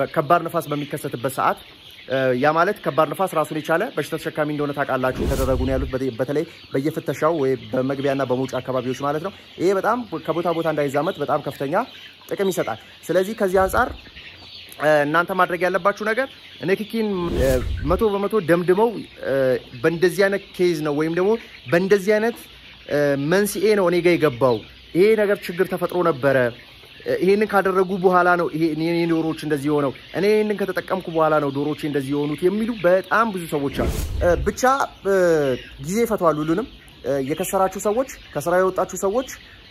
ከባድ ንፋስ በሚከሰትበት ሰዓት ያ ማለት ከባድ ንፋስ ራሱን የቻለ በሽታ ተሸካሚ እንደሆነ ታውቃላችሁ። ተደረጉ ነው ያሉት በተለይ በየፍተሻው ወይ በመግቢያና በመውጫ አካባቢዎች ማለት ነው። ይሄ በጣም ከቦታ ቦታ እንዳይዛመት በጣም ከፍተኛ ጥቅም ይሰጣል። ስለዚህ ከዚህ አንጻር እናንተ ማድረግ ያለባችሁ ነገር ንክኪን መቶ በመቶ ደምድመው በእንደዚህ አይነት ኬዝ ነው ወይም ደግሞ በእንደዚህ አይነት መንስኤ ነው እኔ ጋ የገባው ይሄ ነገር ችግር ተፈጥሮ ነበረ ይሄንን ካደረጉ በኋላ ነው ይሄ ዶሮዎች እንደዚህ የሆነው እኔ ይሄንን ከተጠቀምኩ በኋላ ነው ዶሮዎች እንደዚህ የሆኑት የሚሉ በጣም ብዙ ሰዎች አሉ። ብቻ ጊዜ ይፈተዋል ሁሉንም። የከሰራችሁ ሰዎች፣ ከስራ የወጣችሁ ሰዎች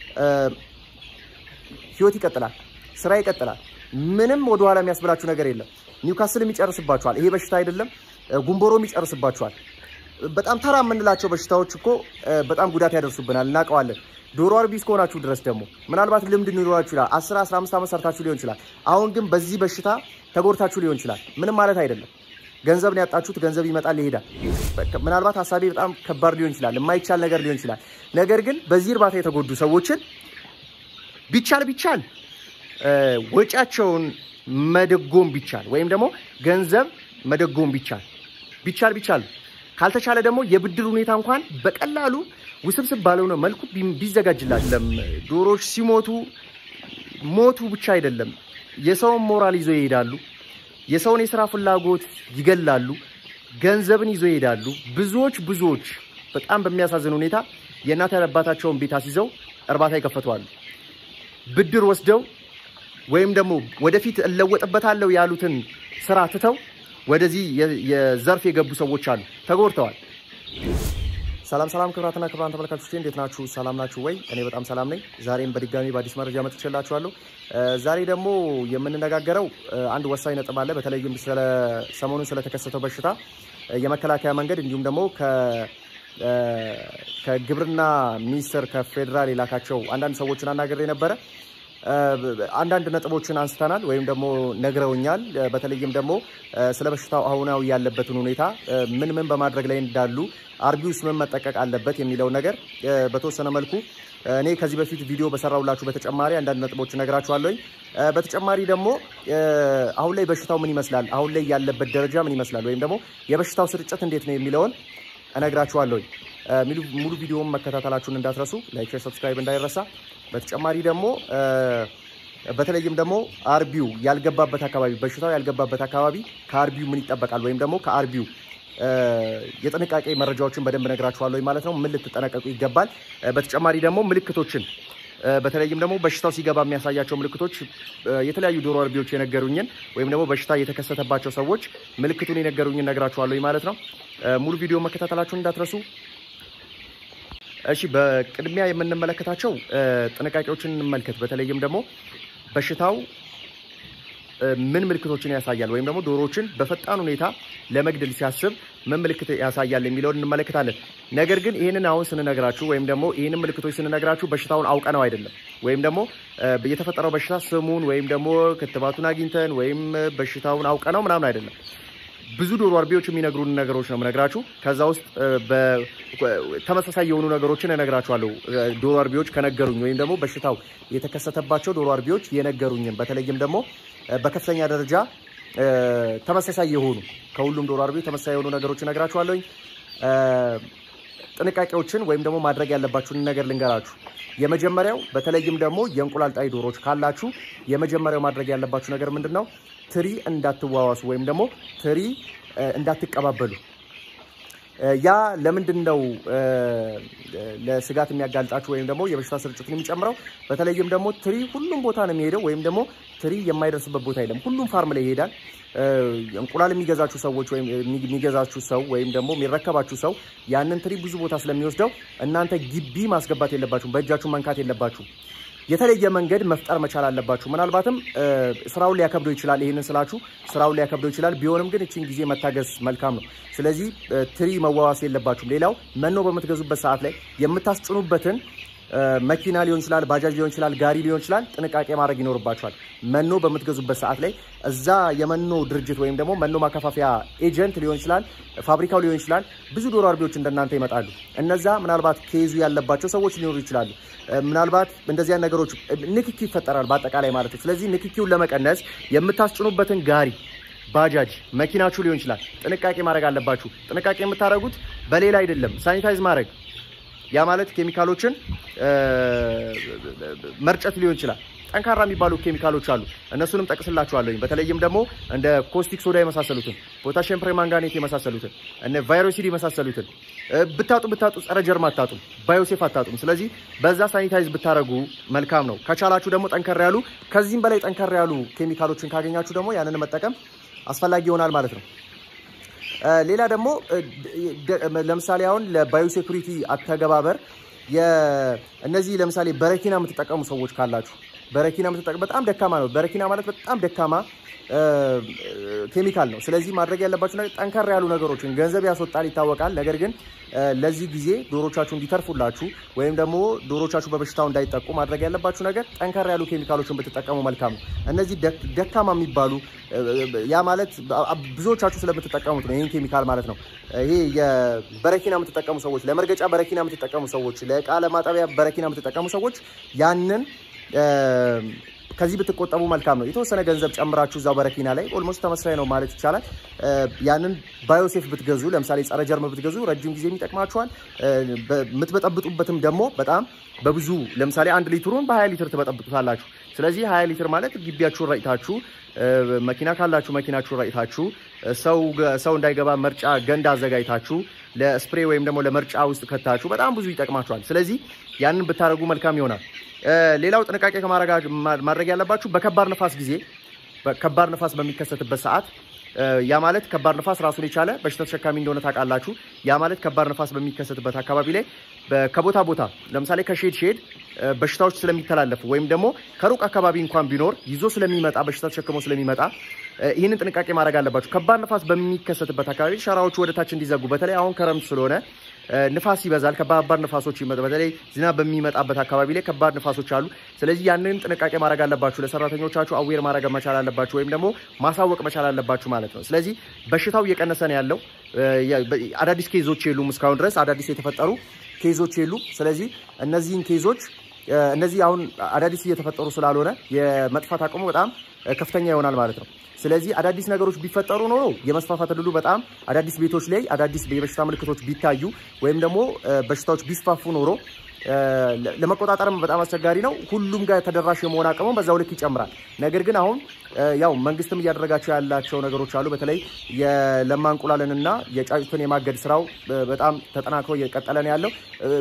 ህይወት ይቀጥላል፣ ስራ ይቀጥላል። ምንም ወደኋላ የሚያስብላችሁ ነገር የለም። ኒውካስልም ይጨርስባችኋል። ይሄ በሽታ አይደለም፣ ጉንቦሮም ይጨርስባችኋል። በጣም ተራ የምንላቸው በሽታዎች እኮ በጣም ጉዳት ያደርሱብናል፣ እናውቀዋለን። ዶሮ አርቢ እስከሆናችሁ ድረስ ደግሞ ምናልባት ልምድ ሊኖራችሁ ይችላል። 10 15 ዓመት ሰርታችሁ ሊሆን ይችላል። አሁን ግን በዚህ በሽታ ተጎድታችሁ ሊሆን ይችላል። ምንም ማለት አይደለም። ገንዘብ ነው ያጣችሁት። ገንዘብ ይመጣል ይሄዳል። ምናልባት ሀሳቤ በጣም ከባድ ሊሆን ይችላል፣ የማይቻል ነገር ሊሆን ይችላል። ነገር ግን በዚህ እርባታ የተጎዱ ሰዎችን ቢቻል ቢቻል ወጪያቸውን መደጎም ቢቻል ወይም ደግሞ ገንዘብ መደጎም ቢቻል ቢቻል ቢቻል ካልተቻለ ደግሞ የብድር ሁኔታ እንኳን በቀላሉ ውስብስብ ባልሆነ መልኩ ቢዘጋጅላለም ዶሮዎች ሲሞቱ ሞቱ ብቻ አይደለም፣ የሰውን ሞራል ይዞ ይሄዳሉ። የሰውን የስራ ፍላጎት ይገላሉ። ገንዘብን ይዞ ይሄዳሉ። ብዙዎች ብዙዎች በጣም በሚያሳዝን ሁኔታ የእናት አባታቸውን ቤት አስይዘው እርባታ ይከፈተዋሉ። ብድር ወስደው ወይም ደግሞ ወደፊት እለወጥበታለሁ ያሉትን ስራ ትተው ወደዚህ የዘርፍ የገቡ ሰዎች አሉ፣ ተጎድተዋል። ሰላም ሰላም፣ ክብራትና ክብራን ተመልካቾች እንዴት ናችሁ? ሰላም ናችሁ ወይ? እኔ በጣም ሰላም ነኝ። ዛሬም በድጋሚ በአዲስ መረጃ መጥቼላችኋለሁ። ዛሬ ደግሞ የምንነጋገረው አንድ ወሳኝ ነጥብ አለ። በተለይም ሰሞኑን ስለተከሰተው በሽታ የመከላከያ መንገድ እንዲሁም ደግሞ ከግብርና ሚኒስቴር ከፌዴራል የላካቸው አንዳንድ ሰዎችን አናግሬ ነበረ። አንዳንድ ነጥቦችን አንስተናል ወይም ደግሞ ነግረውኛል። በተለይም ደግሞ ስለ በሽታው አሁናዊ ያለበትን ሁኔታ ምን ምን በማድረግ ላይ እንዳሉ አርቢውስ ምን መጠቀቅ አለበት የሚለው ነገር በተወሰነ መልኩ እኔ ከዚህ በፊት ቪዲዮ በሰራውላችሁ በተጨማሪ አንዳንድ ነጥቦች እነግራችኋለሁኝ። በተጨማሪ ደግሞ አሁን ላይ በሽታው ምን ይመስላል፣ አሁን ላይ ያለበት ደረጃ ምን ይመስላል፣ ወይም ደግሞ የበሽታው ስርጭት እንዴት ነው የሚለውን እነግራችኋለሁኝ። ሙሉ ቪዲዮውን መከታተላችሁን እንዳትረሱ፣ ላይክ፣ ሼር፣ ሰብስክራይብ እንዳይረሳ። በተጨማሪ ደግሞ በተለይም ደግሞ አርቢው ያልገባበት አካባቢ በሽታው ያልገባበት አካባቢ ከአርቢው ምን ይጠበቃል ወይም ደግሞ ከአርቢው የጥንቃቄ መረጃዎችን በደንብ ነግራችኋለሁ ማለት ነው። ምን ልትጠነቀቁ ይገባል። በተጨማሪ ደግሞ ምልክቶችን በተለይም ደግሞ በሽታው ሲገባ የሚያሳያቸው ምልክቶች የተለያዩ ዶሮ አርቢዎች የነገሩኝን ወይም ደግሞ በሽታ የተከሰተባቸው ሰዎች ምልክቱን የነገሩኝን ነግራችኋለሁ ማለት ነው። ሙሉ ቪዲዮ መከታተላችሁን እንዳትረሱ። እሺ በቅድሚያ የምንመለከታቸው ጥንቃቄዎችን እንመልከት። በተለይም ደግሞ በሽታው ምን ምልክቶችን ያሳያል ወይም ደግሞ ዶሮዎችን በፈጣን ሁኔታ ለመግደል ሲያስብ ምን ምልክት ያሳያል የሚለውን እንመለከታለን። ነገር ግን ይህንን አሁን ስንነግራችሁ ወይም ደግሞ ይህንን ምልክቶች ስንነግራችሁ በሽታውን አውቀነው አይደለም ወይም ደግሞ የተፈጠረው በሽታ ስሙን ወይም ደግሞ ክትባቱን አግኝተን ወይም በሽታውን አውቀነው ምናምን አይደለም። ብዙ ዶሮ አርቢዎች የሚነግሩን ነገሮች ነው የምነግራችሁ። ከዛ ውስጥ ተመሳሳይ የሆኑ ነገሮችን እነግራችኋለሁ። ዶሮ አርቢዎች ከነገሩኝ ወይም ደግሞ በሽታው የተከሰተባቸው ዶሮ አርቢዎች የነገሩኝን በተለይም ደግሞ በከፍተኛ ደረጃ ተመሳሳይ የሆኑ ከሁሉም ዶሮ አርቢዎች ተመሳሳይ የሆኑ ነገሮችን እነግራችኋለሁኝ። ጥንቃቄዎችን ወይም ደግሞ ማድረግ ያለባችሁን ነገር ልንገራችሁ። የመጀመሪያው በተለይም ደግሞ የእንቁላል ጣይ ዶሮዎች ካላችሁ የመጀመሪያው ማድረግ ያለባችሁ ነገር ምንድን ነው? ትሪ እንዳትዋዋሱ ወይም ደግሞ ትሪ እንዳትቀባበሉ። ያ ለምንድን ነው ለስጋት የሚያጋልጣችሁ ወይም ደግሞ የበሽታ ስርጭትን የሚጨምረው? በተለይም ደግሞ ትሪ ሁሉም ቦታ ነው የሚሄደው ወይም ደግሞ ትሪ የማይደርስበት ቦታ የለም። ሁሉም ፋርም ላይ ይሄዳል። እንቁላል የሚገዛችሁ ሰዎች ወይም የሚገዛችሁ ሰው ወይም ደግሞ የሚረከባችሁ ሰው ያንን ትሪ ብዙ ቦታ ስለሚወስደው እናንተ ግቢ ማስገባት የለባችሁም። በእጃችሁ መንካት የለባችሁም። የተለየ መንገድ መፍጠር መቻል አለባችሁ። ምናልባትም ስራውን ሊያከብደው ይችላል። ይህንን ስላችሁ ስራውን ሊያከብደው ይችላል። ቢሆንም ግን እችን ጊዜ መታገስ መልካም ነው። ስለዚህ ትሪ መዋዋስ የለባችሁም። ሌላው መኖ በምትገዙበት ሰዓት ላይ የምታስጭኑበትን መኪና ሊሆን ይችላል፣ ባጃጅ ሊሆን ይችላል፣ ጋሪ ሊሆን ይችላል። ጥንቃቄ ማድረግ ይኖርባቸዋል። መኖ በምትገዙበት ሰዓት ላይ እዛ የመኖ ድርጅት ወይም ደግሞ መኖ ማከፋፈያ ኤጀንት ሊሆን ይችላል፣ ፋብሪካው ሊሆን ይችላል። ብዙ ዶሮ አርቢዎች እንደናንተ ይመጣሉ። እነዛ ምናልባት ኬዙ ያለባቸው ሰዎች ሊኖሩ ይችላሉ። ምናልባት እንደዚያ ነገሮች ንክኪ ይፈጠራል በአጠቃላይ ማለት ነው። ስለዚህ ንክኪውን ለመቀነስ የምታስጭኑበትን ጋሪ ባጃጅ መኪናችሁ ሊሆን ይችላል። ጥንቃቄ ማድረግ አለባችሁ። ጥንቃቄ የምታደርጉት በሌላ አይደለም፣ ሳኒታይዝ ማድረግ ያ ማለት ኬሚካሎችን መርጨት ሊሆን ይችላል። ጠንካራ የሚባሉ ኬሚካሎች አሉ። እነሱንም ጠቅስላችኋለሁ። በተለይም ደግሞ እንደ ኮስቲክ ሶዳ የመሳሰሉትን፣ ፖታሽየም ፕሬማንጋኔት የመሳሰሉትን፣ እነ ቫይሮሲድ የመሳሰሉትን ብታጡ ብታጡ ጸረ ጀርም አታጡም፣ ባዮሴፍ አታጡም። ስለዚህ በዛ ሳኒታይዝ ብታደረጉ መልካም ነው። ከቻላችሁ ደግሞ ጠንከር ያሉ ከዚህም በላይ ጠንከር ያሉ ኬሚካሎችን ካገኛችሁ ደግሞ ያንን መጠቀም አስፈላጊ ይሆናል ማለት ነው። ሌላ ደግሞ ለምሳሌ አሁን ለባዮሴኩሪቲ አተገባበር እነዚህ ለምሳሌ በረኪና የምትጠቀሙ ሰዎች ካላችሁ በረኪና የምትጠቀሙ በጣም ደካማ ነው። በረኪና ማለት በጣም ደካማ ኬሚካል ነው። ስለዚህ ማድረግ ያለባችሁ ነገር ጠንከር ያሉ ነገሮችን ገንዘብ ያስወጣል ይታወቃል። ነገር ግን ለዚህ ጊዜ ዶሮቻችሁ እንዲተርፉላችሁ ወይም ደግሞ ዶሮቻችሁ በበሽታው እንዳይጠቁ ማድረግ ያለባችሁ ነገር ጠንከር ያሉ ኬሚካሎችን ብትጠቀሙ መልካም ነው። እነዚህ ደካማ የሚባሉ ያ ማለት ብዙዎቻችሁ ስለምትጠቀሙት ነው ይህን ኬሚካል ማለት ነው። ይሄ የበረኪና የምትጠቀሙ ሰዎች፣ ለመርገጫ በረኪና የምትጠቀሙ ሰዎች፣ ለእቃ ለማጠቢያ በረኪና የምትጠቀሙ ሰዎች ያንን ከዚህ ብትቆጠቡ መልካም ነው። የተወሰነ ገንዘብ ጨምራችሁ እዛው በረኪና ላይ ኦልሞስት ተመሳሳይ ነው ማለት ይቻላል። ያንን ባዮሴፍ ብትገዙ ለምሳሌ ጸረ ጀርም ብትገዙ ረጅም ጊዜ ይጠቅማችኋል። የምትበጠብጡበትም ደግሞ በጣም በብዙ ለምሳሌ አንድ ሊትሩን በ20 ሊትር ትበጠብጡታላችሁ። ስለዚህ 20 ሊትር ማለት ግቢያችሁን ረጭታችሁ መኪና ካላችሁ መኪናችሁን ረጭታችሁ ሰው እንዳይገባ መርጫ ገንዳ አዘጋጅታችሁ ለስፕሬ ወይም ደግሞ ለመርጫ ውስጥ ከታችሁ በጣም ብዙ ይጠቅማችኋል። ስለዚህ ያንን ብታደርጉ መልካም ይሆናል። ሌላው ጥንቃቄ ማድረግ ያለባችሁ በከባድ ነፋስ ጊዜ ከባድ ነፋስ በሚከሰትበት ሰዓት ያ ማለት ከባድ ነፋስ ራሱን የቻለ በሽታ ተሸካሚ እንደሆነ ታውቃላችሁ። ያ ማለት ከባድ ነፋስ በሚከሰትበት አካባቢ ላይ ከቦታ ቦታ ለምሳሌ ከሼድ ሼድ በሽታዎች ስለሚተላለፉ ወይም ደግሞ ከሩቅ አካባቢ እንኳን ቢኖር ይዞ ስለሚመጣ በሽታ ተሸክሞ ስለሚመጣ ይህንን ጥንቃቄ ማድረግ አለባችሁ። ከባድ ነፋስ በሚከሰትበት አካባቢ ሸራዎቹ ወደታች እንዲዘጉ በተለይ አሁን ክረምት ስለሆነ ንፋስ ይበዛል። ከባባድ ንፋሶች ይመጣ በተለይ ዝናብ በሚመጣበት አካባቢ ላይ ከባድ ንፋሶች አሉ። ስለዚህ ያንን ጥንቃቄ ማድረግ አለባችሁ። ለሰራተኞቻችሁ አዌር ማድረግ መቻል አለባችሁ፣ ወይም ደግሞ ማሳወቅ መቻል አለባችሁ ማለት ነው። ስለዚህ በሽታው እየቀነሰ ነው ያለው። አዳዲስ ኬዞች የሉም እስካሁን ድረስ አዳዲስ የተፈጠሩ ኬዞች የሉም። ስለዚህ እነዚህን ኬዞች እነዚህ አሁን አዳዲስ እየተፈጠሩ ስላልሆነ የመጥፋት አቅሙ በጣም ከፍተኛ ይሆናል ማለት ነው። ስለዚህ አዳዲስ ነገሮች ቢፈጠሩ ኖሮ የመስፋፋት ዕድሉ በጣም አዳዲስ ቤቶች ላይ አዳዲስ የበሽታ ምልክቶች ቢታዩ ወይም ደግሞ በሽታዎች ቢስፋፉ ኖሮ ለመቆጣጠርም በጣም አስቸጋሪ ነው። ሁሉም ጋር ተደራሽ የመሆን አቅሙ በዛው ልክ ይጨምራል። ነገር ግን አሁን ያው መንግስትም እያደረጋቸው ያላቸው ነገሮች አሉ። በተለይ የለማ እንቁላልንና የጫጩትን የማገድ ስራው በጣም ተጠናክሮ እየቀጠለ ነው ያለው።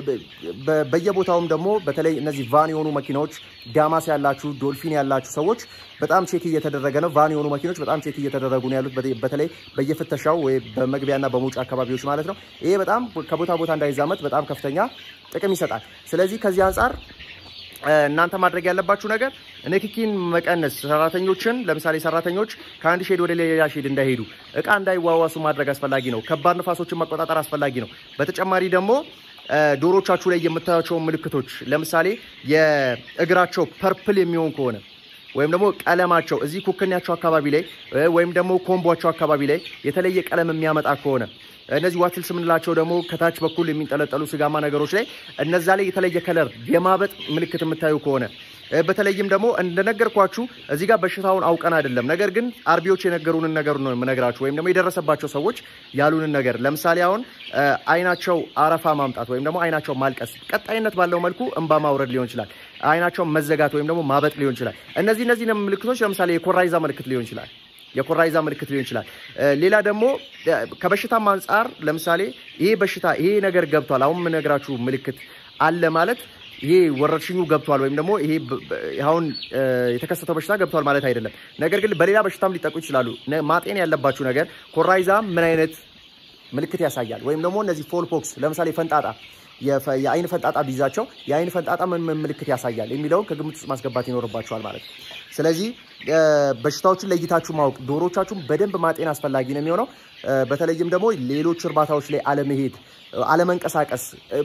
በየቦታውም ደግሞ በተለይ እነዚህ ቫን የሆኑ መኪናዎች ዳማስ ያላችሁ ዶልፊን ያላችሁ ሰዎች በጣም ቼክ እየተደረገ ነው። ቫን የሆኑ መኪኖች በጣም ቼክ እየተደረጉ ነው ያሉት፣ በተለይ በየፍተሻው ወይ በመግቢያና በመውጫ አካባቢዎች ማለት ነው። ይሄ በጣም ከቦታ ቦታ እንዳይዛመት በጣም ከፍተኛ ጥቅም ይሰጣል። ስለዚህ ከዚህ አንጻር እናንተ ማድረግ ያለባችሁ ነገር ንክኪን መቀነስ፣ ሰራተኞችን ለምሳሌ ሰራተኞች ከአንድ ሼድ ወደ ሌላ ሼድ እንዳይሄዱ፣ እቃ እንዳይዋዋሱ ማድረግ አስፈላጊ ነው። ከባድ ንፋሶችን መቆጣጠር አስፈላጊ ነው። በተጨማሪ ደግሞ ዶሮቻችሁ ላይ የምታያቸውን ምልክቶች ለምሳሌ የእግራቸው ፐርፕል የሚሆን ከሆነ ወይም ደግሞ ቀለማቸው እዚህ ኩክኛቸው አካባቢ ላይ ወይም ደግሞ ኮምቧቸው አካባቢ ላይ የተለየ ቀለም የሚያመጣ ከሆነ እነዚህ ዋትልስ የምንላቸው ደግሞ ከታች በኩል የሚንጠለጠሉ ስጋማ ነገሮች ላይ እነዛ ላይ የተለየ ከለር የማበጥ ምልክት የምታዩ ከሆነ በተለይም ደግሞ እንደነገርኳችሁ እዚህ ጋር በሽታውን አውቀን አይደለም፣ ነገር ግን አርቢዎች የነገሩንን ነገር ነው የምነግራችሁ፣ ወይም ደግሞ የደረሰባቸው ሰዎች ያሉንን ነገር። ለምሳሌ አሁን አይናቸው አረፋ ማምጣት ወይም ደግሞ አይናቸው ማልቀስ፣ ቀጣይነት ባለው መልኩ እንባ ማውረድ ሊሆን ይችላል። አይናቸው መዘጋት ወይም ደግሞ ማበጥ ሊሆን ይችላል። እነዚህ እነዚህ ምልክቶች ለምሳሌ የኮራይዛ ምልክት ሊሆን ይችላል የኮራይዛ ምልክት ሊሆን ይችላል። ሌላ ደግሞ ከበሽታም አንጻር ለምሳሌ ይሄ በሽታ ይሄ ነገር ገብቷል፣ አሁን የምነግራችሁ ምልክት አለ ማለት ይሄ ወረርሽኙ ገብቷል ወይም ደግሞ ይሄ አሁን የተከሰተው በሽታ ገብቷል ማለት አይደለም። ነገር ግን በሌላ በሽታም ሊጠቁ ይችላሉ። ማጤን ያለባችሁ ነገር ኮራይዛ ምን አይነት ምልክት ያሳያል ወይም ደግሞ እነዚህ ፎልፖክስ ለምሳሌ ፈንጣጣ የአይን ፈንጣጣ ቢይዛቸው የአይን ፈንጣጣ ምን ምን ምልክት ያሳያል የሚለውን ከግምት ውስጥ ማስገባት ይኖርባቸዋል ማለት ነው። ስለዚህ በሽታዎችን ለይታችሁ ማወቅ፣ ዶሮቻችሁን በደንብ ማጤን አስፈላጊ ነው የሚሆነው። በተለይም ደግሞ ሌሎች እርባታዎች ላይ አለመሄድ፣ አለመንቀሳቀስ፣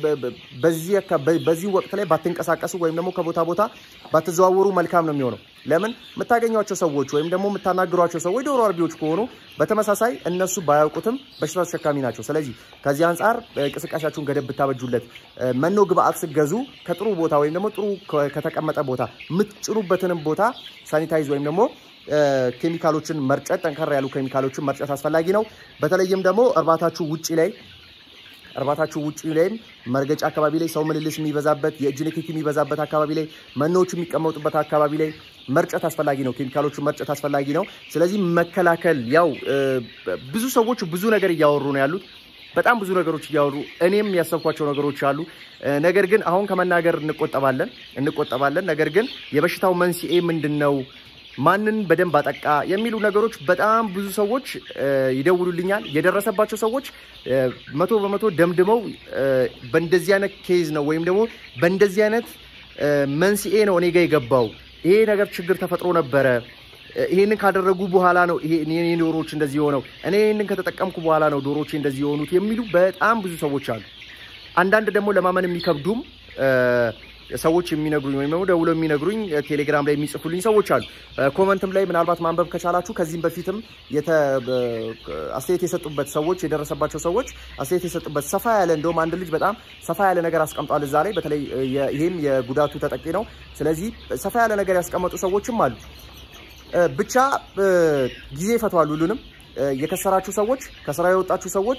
በዚህ ወቅት ላይ ባትንቀሳቀሱ ወይም ደግሞ ከቦታ ቦታ ባትዘዋወሩ መልካም ነው የሚሆነው። ለምን የምታገኟቸው ሰዎች ወይም ደግሞ የምታናግሯቸው ሰዎች ዶሮ አርቢዎች ከሆኑ በተመሳሳይ እነሱ ባያውቁትም በሽታ ተሸካሚ ናቸው። ስለዚህ ከዚህ አንጻር እንቅስቃሴያችሁን ገደብ ብታበጁለት፣ መኖ ግብአት ስገዙ ከጥሩ ቦታ ወይም ደግሞ ጥሩ ከተቀመጠ ቦታ የምትጭኑበትንም ቦታ ሳኒታይዝ ወይም ደግሞ ኬሚካሎችን መርጨት ጠንከር ያሉ ኬሚካሎችን መርጨት አስፈላጊ ነው። በተለይም ደግሞ እርባታችሁ ውጭ ላይ እርባታችሁ ውጭ ላይም መርገጫ አካባቢ ላይ ሰው ምልልስ የሚበዛበት የእጅ ንክኪ የሚበዛበት አካባቢ ላይ መኖዎች የሚቀመጡበት አካባቢ ላይ መርጨት አስፈላጊ ነው። ኬሚካሎቹን መርጨት አስፈላጊ ነው። ስለዚህ መከላከል ያው ብዙ ሰዎች ብዙ ነገር እያወሩ ነው ያሉት በጣም ብዙ ነገሮች እያወሩ እኔም ያሰብኳቸው ነገሮች አሉ። ነገር ግን አሁን ከመናገር እንቆጠባለን እንቆጠባለን። ነገር ግን የበሽታው መንስኤ ምንድን ነው ማንን በደንብ አጠቃ የሚሉ ነገሮች በጣም ብዙ ሰዎች ይደውሉልኛል። የደረሰባቸው ሰዎች መቶ በመቶ ደምድመው በእንደዚህ አይነት ኬዝ ነው ወይም ደግሞ በእንደዚህ አይነት መንስኤ ነው እኔ ጋ የገባው ይሄ ነገር ችግር ተፈጥሮ ነበረ ይሄንን ካደረጉ በኋላ ነው ይሄ ዶሮዎች እንደዚህ የሆነው እኔ ይሄንን ከተጠቀምኩ በኋላ ነው ዶሮቼ እንደዚህ የሆኑት የሚሉ በጣም ብዙ ሰዎች አሉ። አንዳንድ ደግሞ ለማመን የሚከብዱም ሰዎች የሚነግሩኝ ወይም ደግሞ ደውለው የሚነግሩኝ ቴሌግራም ላይ የሚጽፉልኝ ሰዎች አሉ። ኮመንትም ላይ ምናልባት ማንበብ ከቻላችሁ ከዚህም በፊትም አስተያየት የሰጡበት ሰዎች የደረሰባቸው ሰዎች አስተያየት የሰጡበት ሰፋ ያለ እንደውም አንድ ልጅ በጣም ሰፋ ያለ ነገር አስቀምጧል እዛ ላይ በተለይ ይህም የጉዳቱ ተጠቂ ነው። ስለዚህ ሰፋ ያለ ነገር ያስቀመጡ ሰዎችም አሉ። ብቻ ጊዜ ይፈቷል ሁሉንም። የከሰራችሁ ሰዎች፣ ከስራ የወጣችሁ ሰዎች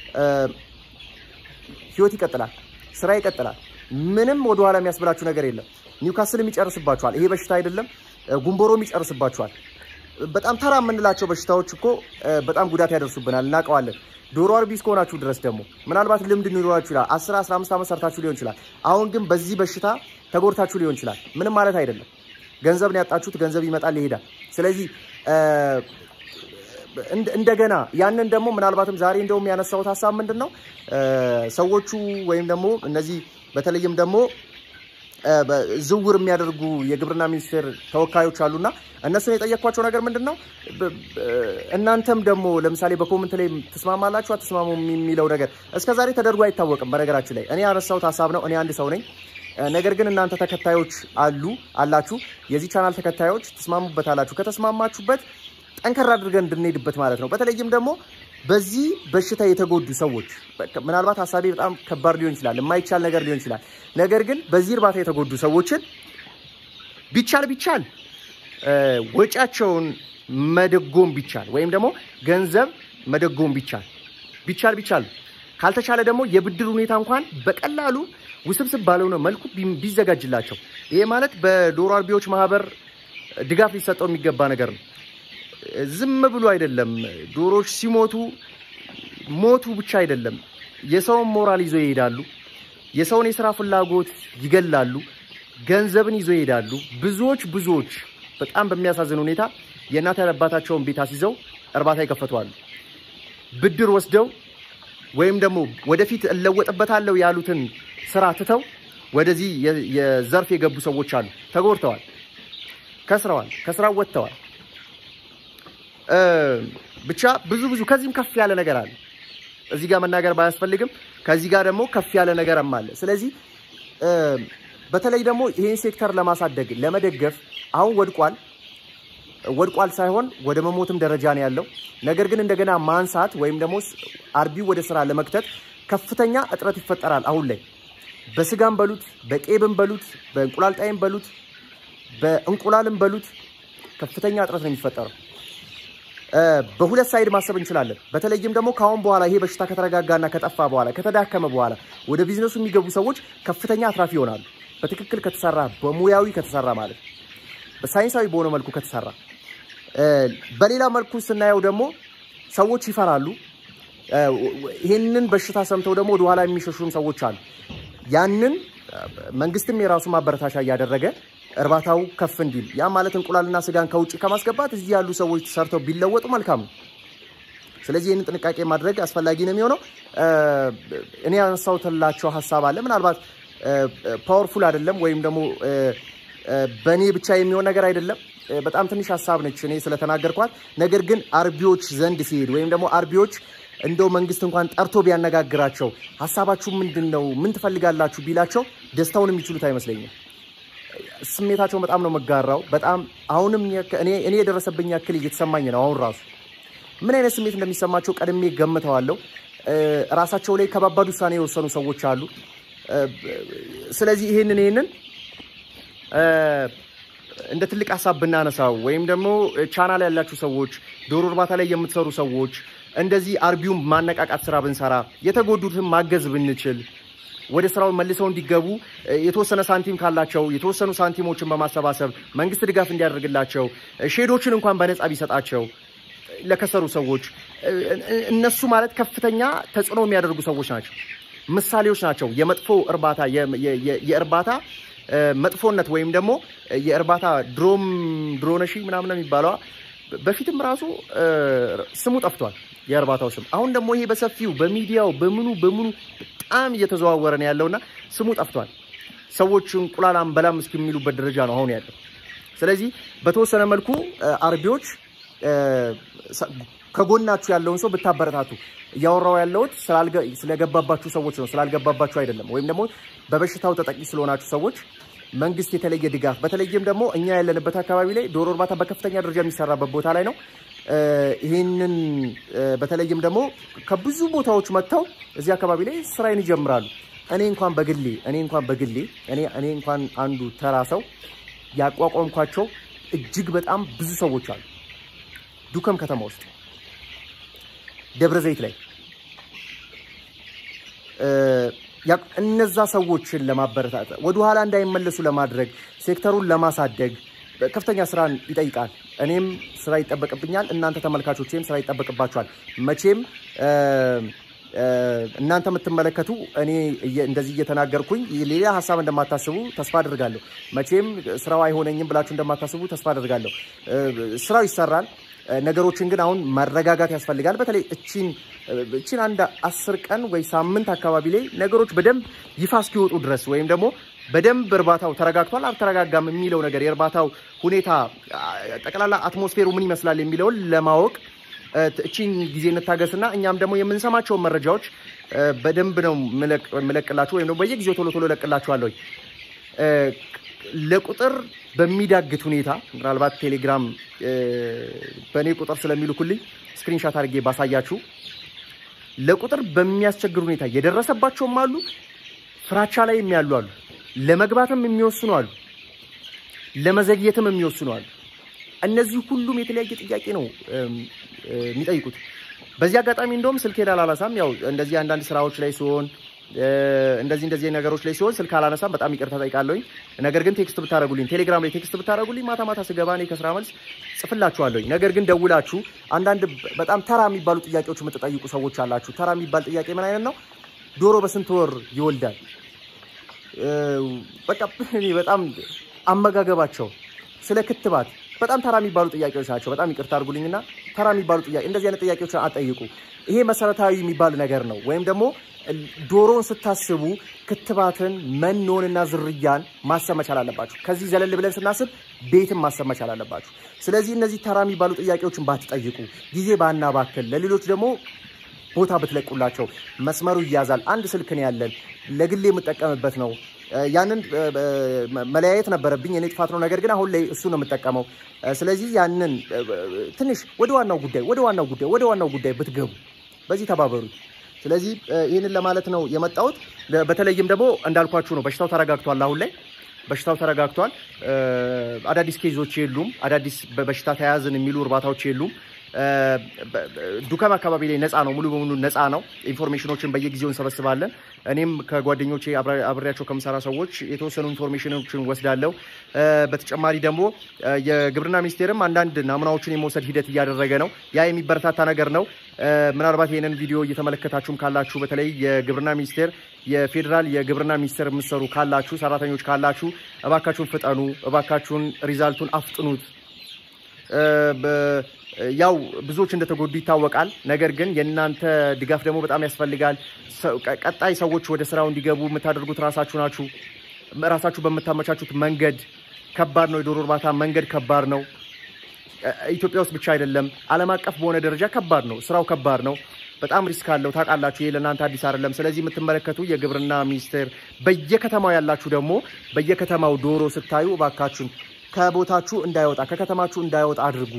ህይወት ይቀጥላል፣ ስራ ይቀጥላል። ምንም ወደኋላ የሚያስብላችሁ ነገር የለም። ኒውካስልም ይጨርስባችኋል። ይሄ በሽታ አይደለም፣ ጉንቦሮም ይጨርስባችኋል። በጣም ተራ የምንላቸው በሽታዎች እኮ በጣም ጉዳት ያደርሱብናል፣ እናውቀዋለን። ዶሮ አርቢ እስከሆናችሁ ድረስ ደግሞ ምናልባት ልምድ ሊኖራችሁ ይችላል። 10 15 ዓመት ሰርታችሁ ሊሆን ይችላል። አሁን ግን በዚህ በሽታ ተጎድታችሁ ሊሆን ይችላል። ምንም ማለት አይደለም። ገንዘብ ነው ያጣችሁት። ገንዘብ ይመጣል ይሄዳል። ስለዚህ እንደገና ያንን ደግሞ ምናልባትም ዛሬ እንደውም ያነሳሁት ሀሳብ ምንድን ነው ሰዎቹ ወይም ደግሞ እነዚህ በተለይም ደግሞ ዝውውር የሚያደርጉ የግብርና ሚኒስቴር ተወካዮች አሉና እነሱን የጠየኳቸው ነገር ምንድን ነው እናንተም ደግሞ ለምሳሌ በኮመንት ላይ ትስማማላችሁ አትስማሙ የሚለው ነገር እስከ ዛሬ ተደርጎ አይታወቅም። በነገራችን ላይ እኔ ያነሳሁት ሀሳብ ነው። እኔ አንድ ሰው ነኝ። ነገር ግን እናንተ ተከታዮች አሉ አላችሁ፣ የዚህ ቻናል ተከታዮች ትስማሙበት አላችሁ። ከተስማማችሁበት ጠንከር አድርገን እንድንሄድበት ማለት ነው። በተለይም ደግሞ በዚህ በሽታ የተጎዱ ሰዎች ምናልባት ሀሳቤ በጣም ከባድ ሊሆን ይችላል፣ የማይቻል ነገር ሊሆን ይችላል። ነገር ግን በዚህ እርባታ የተጎዱ ሰዎችን ቢቻል ቢቻል ወጪያቸውን መደጎም ቢቻል ወይም ደግሞ ገንዘብ መደጎም ቢቻል ቢቻል ቢቻል ካልተቻለ ደግሞ የብድር ሁኔታ እንኳን በቀላሉ ውስብስብ ባልሆነ መልኩ ቢዘጋጅላቸው ይሄ ማለት በዶሮ አርቢዎች ማህበር ድጋፍ ሊሰጠው የሚገባ ነገር ነው። ዝም ብሎ አይደለም። ዶሮዎች ሲሞቱ ሞቱ ብቻ አይደለም፣ የሰውን ሞራል ይዞ ይሄዳሉ። የሰውን የስራ ፍላጎት ይገላሉ። ገንዘብን ይዞ ይሄዳሉ። ብዙዎች ብዙዎች በጣም በሚያሳዝን ሁኔታ የእናት አባታቸውን ቤት አስይዘው እርባታ ይከፈቷሉ። ብድር ወስደው ወይም ደግሞ ወደፊት እለወጥበታለሁ ያሉትን ስራ ትተው ወደዚህ የዘርፍ የገቡ ሰዎች አሉ። ተጎድተዋል፣ ከስረዋል፣ ከስራው ወጥተዋል። ብቻ ብዙ ብዙ ከዚህም ከፍ ያለ ነገር አለ። እዚህ ጋር መናገር ባያስፈልግም ከዚህ ጋር ደግሞ ከፍ ያለ ነገርም አለ። ስለዚህ በተለይ ደግሞ ይህን ሴክተር ለማሳደግ ለመደገፍ አሁን ወድቋል ወድቋል ሳይሆን ወደ መሞትም ደረጃ ነው ያለው። ነገር ግን እንደገና ማንሳት ወይም ደግሞ አርቢው ወደ ስራ ለመክተት ከፍተኛ እጥረት ይፈጠራል። አሁን ላይ በስጋም በሉት በቄብም በሉት በእንቁላል ጣይም በሉት በእንቁላልም በሉት ከፍተኛ እጥረት ነው የሚፈጠረው። በሁለት ሳይድ ማሰብ እንችላለን። በተለይም ደግሞ ከአሁን በኋላ ይሄ በሽታ ከተረጋጋና ከጠፋ በኋላ ከተዳከመ በኋላ ወደ ቢዝነሱ የሚገቡ ሰዎች ከፍተኛ አትራፊ ይሆናሉ። በትክክል ከተሰራ በሙያዊ ከተሰራ ማለት በሳይንሳዊ በሆነ መልኩ ከተሰራ። በሌላ መልኩ ስናየው ደግሞ ሰዎች ይፈራሉ። ይህንን በሽታ ሰምተው ደግሞ ወደኋላ የሚሸሹም ሰዎች አሉ። ያንን መንግስትም የራሱ ማበረታቻ እያደረገ እርባታው ከፍ እንዲል ያ ማለት እንቁላልና ስጋን ከውጭ ከማስገባት እዚህ ያሉ ሰዎች ሰርተው ቢለወጡ መልካም ነው። ስለዚህ ይህንን ጥንቃቄ ማድረግ አስፈላጊ ነው የሚሆነው። እኔ ያነሳሁትላቸው ሀሳብ አለ። ምናልባት ፓወርፉል አይደለም ወይም ደግሞ በእኔ ብቻ የሚሆን ነገር አይደለም። በጣም ትንሽ ሀሳብ ነች እኔ ስለተናገርኳት። ነገር ግን አርቢዎች ዘንድ ሲሄድ ወይም ደግሞ አርቢዎች እንደው መንግስት እንኳን ጠርቶ ቢያነጋግራቸው ሀሳባችሁ ምንድን ነው፣ ምን ትፈልጋላችሁ ቢላቸው ደስታውን የሚችሉት አይመስለኝም። ስሜታቸውን በጣም ነው መጋራው። በጣም አሁንም እኔ የደረሰብኝ ያክል እየተሰማኝ ነው። አሁን ራሱ ምን አይነት ስሜት እንደሚሰማቸው ቀድሜ ገምተዋለሁ። ራሳቸው ላይ ከባባድ ውሳኔ የወሰኑ ሰዎች አሉ። ስለዚህ ይህንን ይህንን እንደ ትልቅ ሀሳብ ብናነሳው ወይም ደግሞ ቻናል ያላችሁ ሰዎች፣ ዶሮ እርባታ ላይ የምትሰሩ ሰዎች እንደዚህ አርቢውን ማነቃቃት ስራ ብንሰራ፣ የተጎዱትን ማገዝ ብንችል ወደ ስራው መልሰው እንዲገቡ የተወሰነ ሳንቲም ካላቸው የተወሰኑ ሳንቲሞችን በማሰባሰብ መንግስት ድጋፍ እንዲያደርግላቸው ሼዶችን እንኳን በነፃ ቢሰጣቸው ለከሰሩ ሰዎች እነሱ ማለት ከፍተኛ ተጽዕኖ የሚያደርጉ ሰዎች ናቸው። ምሳሌዎች ናቸው። የመጥፎ እርባታ የእርባታ መጥፎነት ወይም ደግሞ የእርባታ ድሮም ድሮነሺ ምናምን የሚባለዋ በፊትም ራሱ ስሙ ጠፍቷል፣ የእርባታው ስም። አሁን ደግሞ ይሄ በሰፊው በሚዲያው በምኑ በምኑ በጣም እየተዘዋወረ ነው ያለውና ስሙ ጠፍቷል። ሰዎች እንቁላል አንበላም እስከሚሉበት ደረጃ ነው አሁን ያለው። ስለዚህ በተወሰነ መልኩ አርቢዎች ከጎናችሁ ያለውን ሰው ብታበረታቱ እያወራው ያለሁት ስለገባባችሁ ሰዎች ነው፣ ስላልገባባችሁ አይደለም። ወይም ደግሞ በበሽታው ተጠቂ ስለሆናችሁ ሰዎች መንግስት የተለየ ድጋፍ፣ በተለይም ደግሞ እኛ ያለንበት አካባቢ ላይ ዶሮ እርባታ በከፍተኛ ደረጃ የሚሰራበት ቦታ ላይ ነው። ይህንን በተለይም ደግሞ ከብዙ ቦታዎች መጥተው እዚህ አካባቢ ላይ ስራዬን ይጀምራሉ። እኔ እንኳን በግሌ እኔ እንኳን በግሌ እኔ እኔ እንኳን አንዱ ተራ ሰው ያቋቋምኳቸው እጅግ በጣም ብዙ ሰዎች አሉ። ዱከም ከተማ ውስጥ ደብረ ዘይት ላይ እነዛ ሰዎችን ለማበረታታት ወደኋላ እንዳይመለሱ ለማድረግ ሴክተሩን ለማሳደግ ከፍተኛ ስራን ይጠይቃል። እኔም ስራ ይጠበቅብኛል፣ እናንተ ተመልካቾቼም ስራ ይጠበቅባቸዋል። መቼም እናንተ የምትመለከቱ እኔ እንደዚህ እየተናገርኩኝ ሌላ ሀሳብ እንደማታስቡ ተስፋ አድርጋለሁ። መቼም ስራው አይሆነኝም ብላችሁ እንደማታስቡ ተስፋ አድርጋለሁ። ስራው ይሰራል። ነገሮችን ግን አሁን ማረጋጋት ያስፈልጋል። በተለይ እቺን እቺን አንድ አስር ቀን ወይ ሳምንት አካባቢ ላይ ነገሮች በደንብ ይፋ እስኪወጡ ድረስ ወይም ደግሞ በደንብ እርባታው ተረጋግቷል አልተረጋጋም የሚለው ነገር የእርባታው ሁኔታ ጠቅላላ አትሞስፌሩ ምን ይመስላል የሚለውን ለማወቅ እቺን ጊዜ እንታገስና እኛም ደግሞ የምንሰማቸውን መረጃዎች በደንብ ነው ምለቅላችሁ ወይም ደግሞ በየጊዜው ቶሎ ቶሎ እለቅላችኋለሁ። ለቁጥር በሚዳግት ሁኔታ ምናልባት ቴሌግራም በእኔ ቁጥር ስለሚልኩልኝ ስክሪንሻት አድርጌ ባሳያችሁ ለቁጥር በሚያስቸግር ሁኔታ የደረሰባቸውም አሉ፣ ፍራቻ ላይ የሚያሉ አሉ፣ ለመግባትም የሚወስኑ አሉ፣ ለመዘግየትም የሚወስኑ አሉ። እነዚህ ሁሉም የተለያየ ጥያቄ ነው የሚጠይቁት። በዚህ አጋጣሚ እንደውም ስልኬን አላነሳም። ያው እንደዚህ አንዳንድ ስራዎች ላይ ሲሆን እንደዚህ እንደዚህ ነገሮች ላይ ሲሆን ስልክ አላነሳም። በጣም ይቅርታ ጠይቃለሁኝ። ነገር ግን ቴክስት ብታደረጉልኝ፣ ቴሌግራም ላይ ቴክስት ብታደረጉልኝ ማታ ማታ ስገባ እኔ ከስራ መልስ ጽፍላችኋለሁኝ። ነገር ግን ደውላችሁ አንዳንድ በጣም ተራ የሚባሉ ጥያቄዎች የምትጠይቁ ሰዎች አላችሁ። ተራ የሚባል ጥያቄ ምን አይነት ነው? ዶሮ በስንት ወር ይወልዳል? በቃ እኔ በጣም አመጋገባቸው፣ ስለ ክትባት በጣም ተራ የሚባሉ ጥያቄዎች ናቸው። በጣም ይቅርታ አድርጉልኝና ተራ የሚባሉ ጥያቄ እንደዚህ አይነት ጥያቄዎች አጠይቁ። ይሄ መሰረታዊ የሚባል ነገር ነው። ወይም ደግሞ ዶሮን ስታስቡ ክትባትን፣ መኖንና ዝርያን ማሰብ መቻል አለባችሁ። ከዚህ ዘለል ብለን ስናስብ ቤትን ማሰብ መቻል አለባችሁ። ስለዚህ እነዚህ ተራ የሚባሉ ጥያቄዎችን ባትጠይቁ፣ ጊዜ ባናባክል፣ ለሌሎች ደግሞ ቦታ ብትለቁላቸው መስመሩ ይያዛል። አንድ ስልክ ነው ያለን፣ ለግሌ የምጠቀምበት ነው። ያንን መለያየት ነበረብኝ፣ የኔ ጥፋት ነው። ነገር ግን አሁን ላይ እሱ ነው የምጠቀመው። ስለዚህ ያንን ትንሽ ወደ ዋናው ጉዳይ ወደ ዋናው ጉዳይ ወደ ዋናው ጉዳይ ብትገቡ በዚህ ተባበሩ። ስለዚህ ይህንን ለማለት ነው የመጣሁት። በተለይም ደግሞ እንዳልኳችሁ ነው በሽታው ተረጋግቷል። አሁን ላይ በሽታው ተረጋግቷል። አዳዲስ ኬዞች የሉም። አዳዲስ በበሽታ ተያያዝን የሚሉ እርባታዎች የሉም። ዱከም አካባቢ ላይ ነፃ ነው፣ ሙሉ በሙሉ ነፃ ነው። ኢንፎርሜሽኖችን በየጊዜው እንሰበስባለን። እኔም ከጓደኞቼ አብሬያቸው ከምሰራ ሰዎች የተወሰኑ ኢንፎርሜሽኖችን ወስዳለሁ። በተጨማሪ ደግሞ የግብርና ሚኒስቴርም አንዳንድ ናሙናዎችን የመውሰድ ሂደት እያደረገ ነው። ያ የሚበረታታ ነገር ነው። ምናልባት ይህንን ቪዲዮ እየተመለከታችሁም ካላችሁ በተለይ የግብርና ሚኒስቴር የፌዴራል የግብርና ሚኒስቴር የምትሰሩ ካላችሁ ሰራተኞች ካላችሁ እባካችሁን ፍጠኑ፣ እባካችሁን ሪዛልቱን አፍጥኑት። ያው ብዙዎች እንደተጎዱ ይታወቃል። ነገር ግን የእናንተ ድጋፍ ደግሞ በጣም ያስፈልጋል። ቀጣይ ሰዎች ወደ ስራው እንዲገቡ የምታደርጉት ራሳችሁ ናችሁ። ራሳችሁ በምታመቻቹት መንገድ ከባድ ነው። የዶሮ እርባታ መንገድ ከባድ ነው። ኢትዮጵያ ውስጥ ብቻ አይደለም፣ ዓለም አቀፍ በሆነ ደረጃ ከባድ ነው። ስራው ከባድ ነው። በጣም ሪስክ አለው። ታውቃላችሁ፣ ይሄ ለእናንተ አዲስ አይደለም። ስለዚህ የምትመለከቱ የግብርና ሚኒስቴር በየከተማው ያላችሁ ደግሞ በየከተማው ዶሮ ስታዩ እባካችሁን ከቦታችሁ እንዳይወጣ ከከተማችሁ እንዳይወጣ አድርጉ።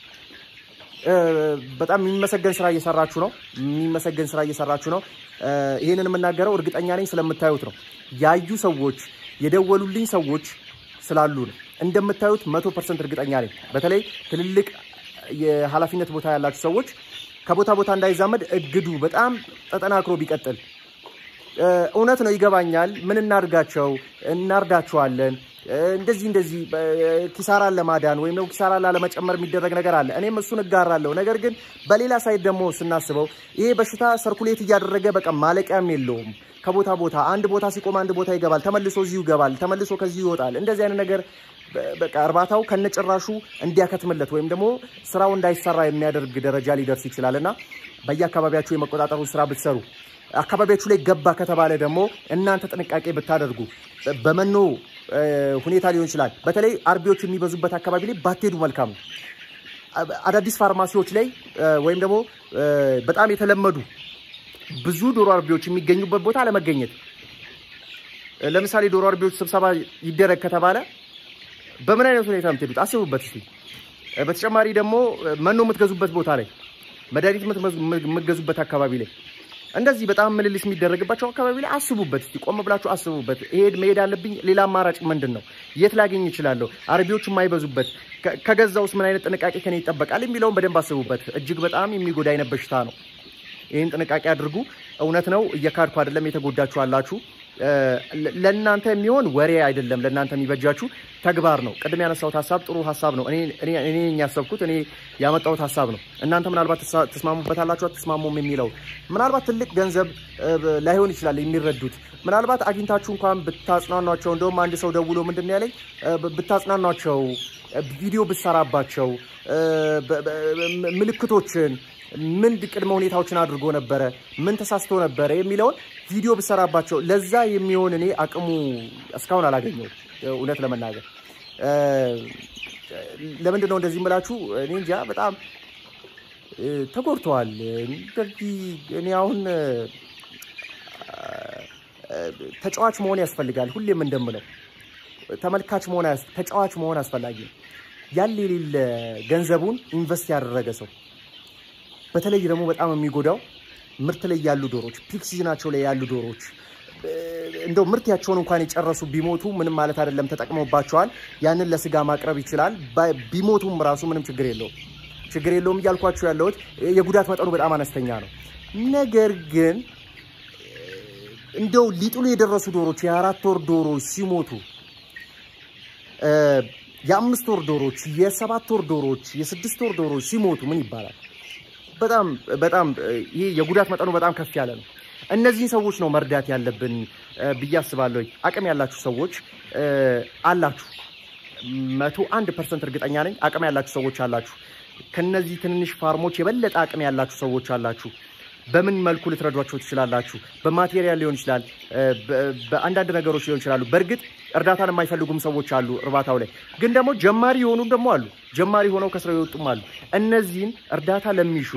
በጣም የሚመሰገን ስራ እየሰራችሁ ነው። የሚመሰገን ስራ እየሰራችሁ ነው። ይህንን የምናገረው እርግጠኛ ነኝ ስለምታዩት ነው። ያዩ ሰዎች የደወሉልኝ ሰዎች ስላሉ ነው። እንደምታዩት መቶ ፐርሰንት እርግጠኛ ነኝ። በተለይ ትልልቅ የኃላፊነት ቦታ ያላችሁ ሰዎች ከቦታ ቦታ እንዳይዛመድ እግዱ በጣም ተጠናክሮ ቢቀጥል እውነት ነው። ይገባኛል። ምን እናድርጋቸው? እናርዳቸዋለን እንደዚህ እንደዚህ ኪሳራን ለማዳን ወይም ደግሞ ኪሳራን ላለመጨመር የሚደረግ ነገር አለ። እኔም እሱን እጋራለሁ። ነገር ግን በሌላ ሳይድ ደግሞ ስናስበው ይሄ በሽታ ሰርኩሌት እያደረገ በቃ ማለቂያም የለውም። ከቦታ ቦታ አንድ ቦታ ሲቆም አንድ ቦታ ይገባል፣ ተመልሶ እዚሁ ይገባል፣ ተመልሶ ከዚሁ ይወጣል። እንደዚህ አይነት ነገር በቃ እርባታው ከነጭራሹ እንዲያከትምለት ወይም ደግሞ ስራው እንዳይሰራ የሚያደርግ ደረጃ ሊደርስ ይችላል እና በየአካባቢያችሁ የመቆጣጠሩን ስራ ብትሰሩ አካባቢያችሁ ላይ ገባ ከተባለ ደግሞ እናንተ ጥንቃቄ ብታደርጉ በመኖ ሁኔታ ሊሆን ይችላል። በተለይ አርቢዎች የሚበዙበት አካባቢ ላይ ባትሄዱ መልካም ነው። አዳዲስ ፋርማሲዎች ላይ ወይም ደግሞ በጣም የተለመዱ ብዙ ዶሮ አርቢዎች የሚገኙበት ቦታ አለመገኘት። ለምሳሌ ዶሮ አርቢዎች ስብሰባ ይደረግ ከተባለ በምን አይነት ሁኔታ የምትሄዱት አስቡበት እስኪ። በተጨማሪ ደግሞ መኖ የምትገዙበት ቦታ ላይ፣ መድኃኒት የምትገዙበት አካባቢ ላይ እንደዚህ በጣም ምልልስ የሚደረግባቸው አካባቢ ላይ አስቡበት እስቲ፣ ቆም ብላችሁ አስቡበት። ይሄድ መሄድ አለብኝ፣ ሌላ አማራጭ ምንድን ነው? የት ላገኝ እችላለሁ? አርቢዎች የማይበዙበት ከገዛውስ ምን አይነት ጥንቃቄ ከኔ ይጠበቃል የሚለውን በደንብ አስቡበት። እጅግ በጣም የሚጎዳ አይነት በሽታ ነው። ይህን ጥንቃቄ አድርጉ። እውነት ነው፣ እየካድኩ አይደለም፣ የተጎዳችሁ አላችሁ። ለእናንተ የሚሆን ወሬ አይደለም፣ ለእናንተ የሚበጃችሁ ተግባር ነው። ቅድም ያነሳሁት ሀሳብ ጥሩ ሀሳብ ነው። እኔ ያሰብኩት እኔ ያመጣሁት ሀሳብ ነው። እናንተ ምናልባት ትስማሙበታላችሁ አትስማሙም የሚለው ምናልባት ትልቅ ገንዘብ ላይሆን ይችላል የሚረዱት። ምናልባት አግኝታችሁ እንኳን ብታጽናኗቸው፣ እንደውም አንድ ሰው ደውሎ ምንድን ነው ያለኝ፣ ብታጽናኗቸው፣ ቪዲዮ ብትሰራባቸው፣ ምልክቶችን ምን ቅድመ ሁኔታዎችን አድርጎ ነበረ፣ ምን ተሳስቶ ነበረ የሚለውን ቪዲዮ ብሰራባቸው ለዛ የሚሆን እኔ አቅሙ እስካሁን አላገኘሁም። እውነት ለመናገር ለምንድን ነው እንደዚህ የምላችሁ? እኔ እንጃ በጣም ተጎድተዋል። እንደዚህ እኔ አሁን ተጫዋች መሆን ያስፈልጋል። ሁሌም እንደምለው ተመልካች መሆን ተጫዋች መሆን አስፈላጊ ነው። ያለ የሌለ ገንዘቡን ኢንቨስት ያደረገ ሰው በተለይ ደግሞ በጣም የሚጎዳው ምርት ላይ ያሉ ዶሮች ፒክ ሲዝናቸው ላይ ያሉ ዶሮች እንደው ምርታቸውን እንኳን የጨረሱ ቢሞቱ ምንም ማለት አይደለም፣ ተጠቅመውባቸዋል። ያንን ለስጋ ማቅረብ ይችላል። ቢሞቱም ራሱ ምንም ችግር የለውም። ችግር የለውም እያልኳቸው ያለሁት የጉዳት መጠኑ በጣም አነስተኛ ነው። ነገር ግን እንደው ሊጥሉ የደረሱ ዶሮች የአራት ወር ዶሮች ሲሞቱ የአምስት ወር ዶሮች፣ የሰባት ወር ዶሮች፣ የስድስት ወር ዶሮች ሲሞቱ ምን ይባላል? በጣም በጣም ይህ የጉዳት መጠኑ በጣም ከፍ ያለ ነው። እነዚህን ሰዎች ነው መርዳት ያለብን ብዬ አስባለሁ። አቅም ያላችሁ ሰዎች አላችሁ፣ መቶ አንድ ፐርሰንት እርግጠኛ ነኝ። አቅም ያላችሁ ሰዎች አላችሁ። ከነዚህ ትንንሽ ፋርሞች የበለጠ አቅም ያላችሁ ሰዎች አላችሁ። በምን መልኩ ልትረዷቸው ትችላላችሁ? በማቴሪያል ሊሆን ይችላል፣ በአንዳንድ ነገሮች ሊሆን ይችላሉ። በእርግጥ እርዳታን የማይፈልጉም ሰዎች አሉ እርባታው ላይ ግን ደግሞ ጀማሪ የሆኑ ደግሞ አሉ። ጀማሪ ሆነው ከስራው የወጡም አሉ። እነዚህን እርዳታ ለሚሹ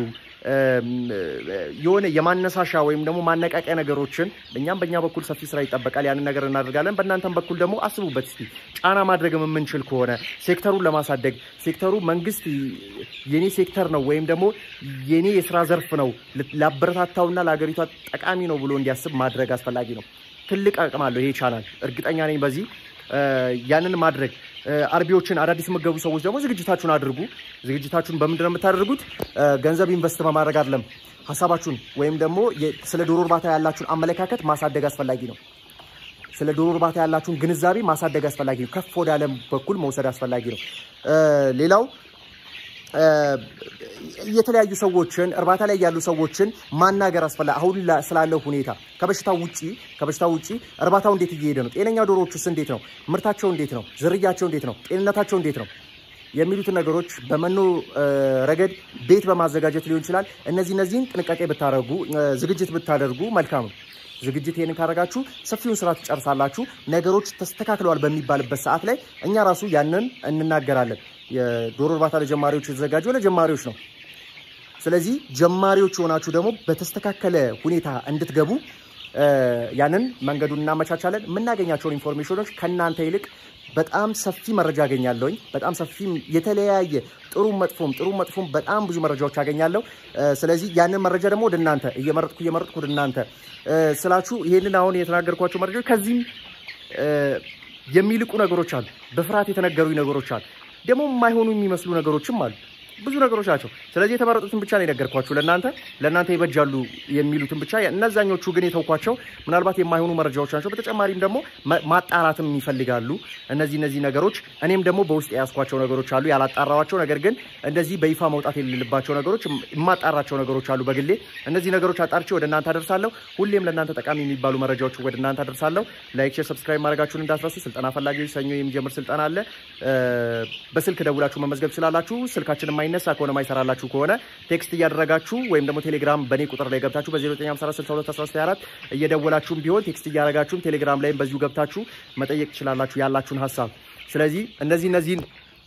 የሆነ የማነሳሻ ወይም ደግሞ ማነቃቂያ ነገሮችን እኛም በእኛ በኩል ሰፊ ስራ ይጠበቃል። ያንን ነገር እናደርጋለን። በእናንተም በኩል ደግሞ አስቡበት እስቲ ጫና ማድረግም የምንችል ከሆነ ሴክተሩን ለማሳደግ ሴክተሩ መንግስት የኔ ሴክተር ነው ወይም ደግሞ የኔ የስራ ዘርፍ ነው ላበረታታውና ለሀገሪቷ ጠቃሚ ነው ብሎ እንዲያስብ ማድረግ አስፈላጊ ነው። ትልቅ አቅም አለው ይሄ ቻናል፣ እርግጠኛ ነኝ በዚህ ያንን ማድረግ አርቢዎችን አዳዲስ የምትገቡ ሰዎች ደግሞ ዝግጅታችሁን አድርጉ። ዝግጅታችሁን በምንድን ነው የምታደርጉት? ገንዘብ ኢንቨስት በማድረግ አይደለም። ሀሳባችሁን ወይም ደግሞ ስለ ዶሮ እርባታ ያላችሁን አመለካከት ማሳደግ አስፈላጊ ነው። ስለ ዶሮ እርባታ ያላችሁን ግንዛቤ ማሳደግ አስፈላጊ ነው። ከፍ ወደ ዓለም በኩል መውሰድ አስፈላጊ ነው። ሌላው የተለያዩ ሰዎችን እርባታ ላይ ያሉ ሰዎችን ማናገር አስፈላጊ አሁን ስላለው ሁኔታ ከበሽታው ውጪ ከበሽታው ውጪ እርባታው እንዴት እየሄደ ነው? ጤነኛ ዶሮዎችስ እንዴት ነው? ምርታቸው እንዴት ነው? ዝርያቸው እንዴት ነው? ጤንነታቸው እንዴት ነው? የሚሉትን ነገሮች በመኖ ረገድ ቤት በማዘጋጀት ሊሆን ይችላል። እነዚህ እነዚህን ጥንቃቄ ብታደርጉ ዝግጅት ብታደርጉ መልካም ነው። ዝግጅት ይህንን ካደረጋችሁ ሰፊውን ስራ ትጨርሳላችሁ። ነገሮች ተስተካክለዋል በሚባልበት ሰዓት ላይ እኛ ራሱ ያንን እንናገራለን። የዶሮ እርባታ ለጀማሪዎች የተዘጋጀው ለጀማሪዎች ነው። ስለዚህ ጀማሪዎች የሆናችሁ ደግሞ በተስተካከለ ሁኔታ እንድትገቡ ያንን መንገዱን እናመቻቻለን። የምናገኛቸውን ኢንፎርሜሽኖች ከእናንተ ይልቅ በጣም ሰፊ መረጃ አገኛለሁኝ። በጣም ሰፊ የተለያየ ጥሩ መጥፎም ጥሩ መጥፎም በጣም ብዙ መረጃዎች አገኛለሁ። ስለዚህ ያንን መረጃ ደግሞ ወደ እናንተ እየመረጥኩ እየመረጥኩ ወደ እናንተ ስላችሁ ይሄንን አሁን የተናገርኳቸው መረጃዎች ከዚህም የሚልቁ ነገሮች አሉ። በፍርሃት የተነገሩኝ ነገሮች አሉ። ደግሞ የማይሆኑ የሚመስሉ ነገሮችም አሉ። ብዙ ነገሮች ናቸው። ስለዚህ የተመረጡትን ብቻ ነው የነገርኳችሁ ለእናንተ ለእናንተ ይበጃሉ የሚሉትን ብቻ። እነዛኞቹ ግን የተውኳቸው ምናልባት የማይሆኑ መረጃዎች ናቸው። በተጨማሪም ደግሞ ማጣራትም ይፈልጋሉ እነዚህ እነዚህ ነገሮች። እኔም ደግሞ በውስጥ የያዝኳቸው ነገሮች አሉ ያላጣራዋቸው፣ ነገር ግን እንደዚህ በይፋ መውጣት የሌለባቸው ነገሮች የማጣራቸው ነገሮች አሉ በግሌ። እነዚህ ነገሮች አጣርቼ ወደ እናንተ አደርሳለሁ። ሁሌም ለእናንተ ጠቃሚ የሚባሉ መረጃዎች ወደ እናንተ አደርሳለሁ። ላይክ፣ ሼር፣ ሰብስክራይብ ማድረጋችሁን እንዳትረሱ። ስልጠና ፈላጊዎች ሰኞ የሚጀምር ስልጠና አለ። በስልክ ደውላችሁ መመዝገብ ትችላላችሁ። ስልካችን የማይነሳ ከሆነ ማይሰራላችሁ ከሆነ ቴክስት እያደረጋችሁ ወይም ደግሞ ቴሌግራም በእኔ ቁጥር ላይ ገብታችሁ በ09546214 እየደወላችሁም ቢሆን ቴክስት እያደረጋችሁም ቴሌግራም ላይም በዚሁ ገብታችሁ መጠየቅ ትችላላችሁ ያላችሁን ሀሳብ። ስለዚህ እነዚህ እነዚህን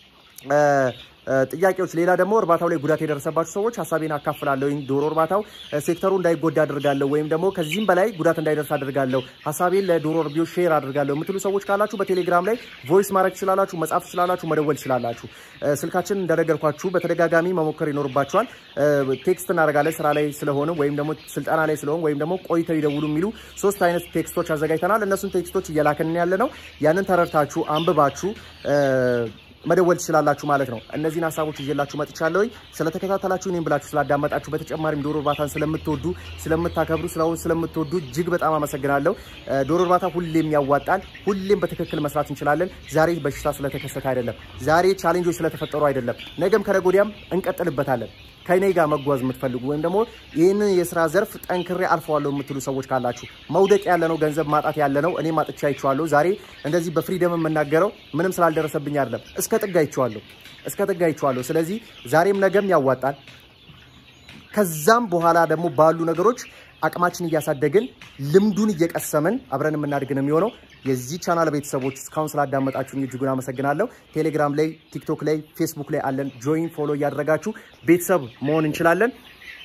ጥያቄዎች ሌላ ደግሞ እርባታው ላይ ጉዳት የደረሰባቸው ሰዎች ሀሳቤን አካፍላለሁ። ዶሮ እርባታው ሴክተሩ እንዳይጎዳ አድርጋለሁ ወይም ደግሞ ከዚህም በላይ ጉዳት እንዳይደርስ አድርጋለሁ፣ ሀሳቤን ለዶሮ እርቢዎች ሼር አድርጋለሁ የምትሉ ሰዎች ካላችሁ በቴሌግራም ላይ ቮይስ ማድረግ ትችላላችሁ፣ መጻፍ ትችላላችሁ፣ መደወል ትችላላችሁ። ስልካችን እንደነገርኳችሁ በተደጋጋሚ መሞከር ይኖርባችኋል። ቴክስት እናደርጋለን ስራ ላይ ስለሆነ ወይም ደግሞ ስልጠና ላይ ስለሆን ወይም ደግሞ ቆይተው ይደውሉ የሚሉ ሶስት አይነት ቴክስቶች አዘጋጅተናል። እነሱን ቴክስቶች እየላክን ያለ ነው። ያንን ተረድታችሁ አንብባችሁ መደወል ትችላላችሁ ማለት ነው። እነዚህን ሀሳቦች ይዤላችሁ መጥቻለሁ። ስለተከታተላችሁ እኔም ብላችሁ ስላዳመጣችሁ፣ በተጨማሪም ዶሮ እርባታን ስለምትወዱ ስለምታከብሩ፣ ስለሆን ስለምትወዱ እጅግ በጣም አመሰግናለሁ። ዶሮ እርባታ ሁሌም ያዋጣል። ሁሌም በትክክል መስራት እንችላለን። ዛሬ በሽታ ስለተከሰተ አይደለም፣ ዛሬ ቻሌንጆች ስለተፈጠሩ አይደለም። ነገም ከነገ ወዲያም እንቀጥልበታለን። ከኔ ጋር መጓዝ የምትፈልጉ ወይም ደግሞ ይህንን የስራ ዘርፍ ጠንክሬ አልፈዋለሁ የምትሉ ሰዎች ካላችሁ መውደቅ ያለ ነው፣ ገንዘብ ማጣት ያለ ነው። እኔ ማጥቻ አይቼዋለሁ። ዛሬ እንደዚህ በፍሪደም የምናገረው ምንም ስላልደረሰብኝ አይደለም። እስከ ጥግ አይቼዋለሁ፣ እስከ ጥግ አይቼዋለሁ። ስለዚህ ዛሬም ነገም ያዋጣል። ከዛም በኋላ ደግሞ ባሉ ነገሮች አቅማችን እያሳደግን ልምዱን እየቀሰምን አብረን የምናድግ ነው የሚሆነው። የዚህ ቻናል ቤተሰቦች እስካሁን ስላዳመጣችሁኝ እጅጉን አመሰግናለሁ። ቴሌግራም ላይ፣ ቲክቶክ ላይ፣ ፌስቡክ ላይ አለን። ጆይን ፎሎ እያደረጋችሁ ቤተሰብ መሆን እንችላለን።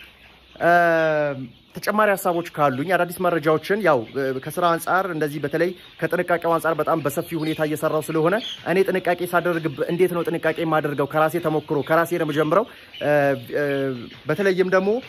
ተጨማሪ ሀሳቦች ካሉኝ አዳዲስ መረጃዎችን ያው ከስራ አንጻር እንደዚህ በተለይ ከጥንቃቄው አንጻር በጣም በሰፊ ሁኔታ እየሰራው ስለሆነ እኔ ጥንቃቄ ሳደርግ እንዴት ነው ጥንቃቄ የማደርገው ከራሴ ተሞክሮ ከራሴ ነው የምጀምረው። በተለይም ደግሞ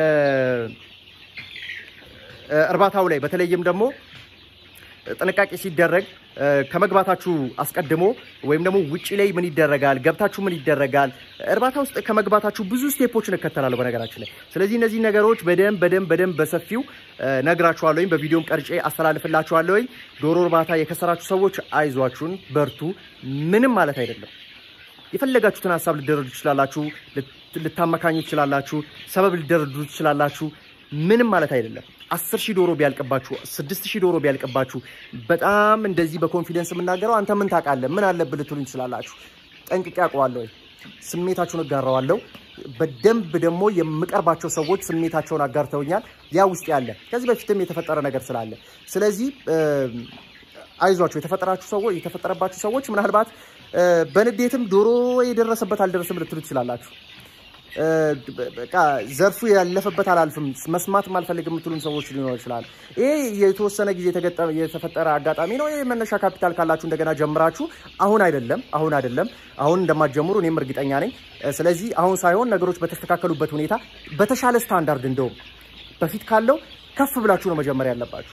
እርባታው ላይ በተለይም ደግሞ ጥንቃቄ ሲደረግ ከመግባታችሁ አስቀድሞ ወይም ደግሞ ውጭ ላይ ምን ይደረጋል፣ ገብታችሁ ምን ይደረጋል፣ እርባታ ውስጥ ከመግባታችሁ ብዙ ስቴፖችን እከተላለሁ በነገራችን ላይ። ስለዚህ እነዚህ ነገሮች በደንብ በደንብ በደንብ በሰፊው ነግራችኋለሁኝ፣ በቪዲዮም ቀርጬ አስተላልፍላችኋለሁኝ። ዶሮ እርባታ የከሰራችሁ ሰዎች አይዟችሁን፣ በርቱ። ምንም ማለት አይደለም። የፈለጋችሁትን ሀሳብ ልደረዱ ትችላላችሁ፣ ልታመካኙ ትችላላችሁ፣ ሰበብ ልደረዱ ትችላላችሁ። ምንም ማለት አይደለም። አስር ሺህ ዶሮ ቢያልቅባችሁ ስድስት ሺህ ዶሮ ቢያልቅባችሁ በጣም እንደዚህ በኮንፊደንስ የምናገረው አንተ ምን ታውቃለህ ምን አለብህ ልትሉኝ ትችላላችሁ። ጠንቅቄ አውቀዋለሁ፣ ስሜታችሁን እጋራዋለሁ። በደንብ ደግሞ የምቀርባቸው ሰዎች ስሜታቸውን አጋርተውኛል። ያ ውስጥ ያለ ከዚህ በፊትም የተፈጠረ ነገር ስላለ ስለዚህ አይዟችሁ የተፈጠራችሁ ሰዎች የተፈጠረባችሁ ሰዎች ምናልባት በንዴትም ዶሮ የደረሰበት አልደረስም ልትሉ ትችላላችሁ። በቃ ዘርፉ ያለፈበት አላልፍም መስማት ማልፈልግ የምትሉን ሰዎች ሊኖሩ ይችላል። ይሄ የተወሰነ ጊዜ የተፈጠረ አጋጣሚ ነው። ይህ መነሻ ካፒታል ካላችሁ እንደገና ጀምራችሁ አሁን አይደለም አሁን አይደለም አሁን እንደማትጀምሩ እኔም እርግጠኛ ነኝ። ስለዚህ አሁን ሳይሆን ነገሮች በተስተካከሉበት ሁኔታ በተሻለ ስታንዳርድ እንደውም በፊት ካለው ከፍ ብላችሁ ነው መጀመሪያ ያለባችሁ።